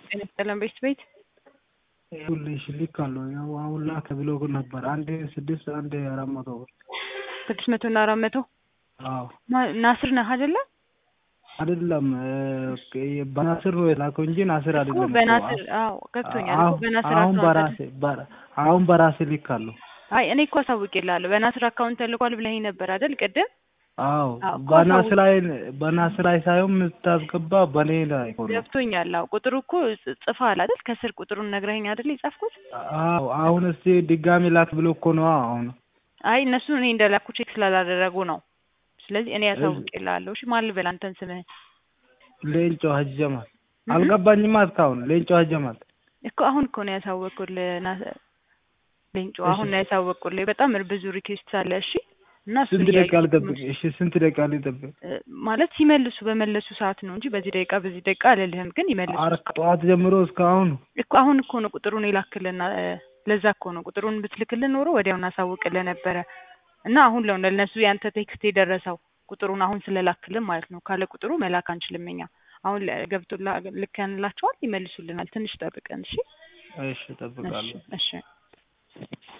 ጤና ይስጥልን ቤት ቤት ይኸውልሽ ልካለሁ። ያው አሁን ላከ ብሎ ነበር። አንድ ስድስት አንድ አራት መቶ ብር ስድስት መቶ እና አራት መቶ አዎ ማ- ናስር ነህ አይደለ? አይደለም በናስር ነው የላከው እንጂ ናስር እኮ አይደለም። በናስር አዎ ገብቶኛል እኮ አሁን በናስር አሁን አካውንት በራሴ በራ- አሁን በራሴ ልካለሁ። አይ እኔ እኮ አሳውቄልሃለሁ በናስር አካውንት ተልኳል ብለኸኝ ነበር አይደል ቅድም አዎ አዎ፣ እኮ በናስር ላይ በናስር ላይ ሳይሆን የምታስገባ በኔ ላይ ሆኖ ገብቶኛል አዎ ቁጥሩ እኮ ጽ- ጽፈሃል አይደል ከስር ቁጥሩን ነግረኸኝ አይደል የጻፍኩት አዎ አሁን እስቲ ድጋሚ ላክ ብሎ እኮ ነው አሁን አይ እነሱ እኔ እንደላኩ ቼክ ስላላደረጉ ነው ስለዚህ እኔ አሳውቄልሃለሁ እሺ ማን ልበል አንተን ስምህን ሌንጮ ሀጀማል አልገባኝማ እስካሁን ሌንጮ ሀጀማል እኮ አሁን እኮ ነው ያሳወቅኩልህ ና- ሌንጮ አሁን ነው ያሳወቅኩልህ በጣም ብዙ ሪኩዌስት አለ እሺ እና እሱን ስንት ደቂቃ እያየሁት ልጠብቅ? ነው። እሺ ስንት ደቂቃ ልጠብቅ? እ፣ ማለት ሲመልሱ በመለሱ ሰዓት ነው እንጂ በዚህ ደቂቃ በዚህ ደቂቃ አልልህም ግን ይመልሱ ኧረ ከጠዋት ጀምሮ እስካሁን እኮ አሁን እኮ ነው ቁጥሩን የላክልና ለዛ እኮ ነው ቁጥሩን ብትልክልን ኖሮ ወዲያው እናሳውቅልህ ነበረ እና አሁን ለው ለእነሱ ያንተ ቴክስት የደረሰው ቁጥሩን አሁን ስለላክልን ማለት ነው ካለ ቁጥሩ መላክ አንችልም እኛ አሁን ለ- ገብቶላ ልከንላቸዋል ይመልሱልናል ትንሽ ጠብቀን እሺ እሺ እጠብቃለሁ። እሺ እሺ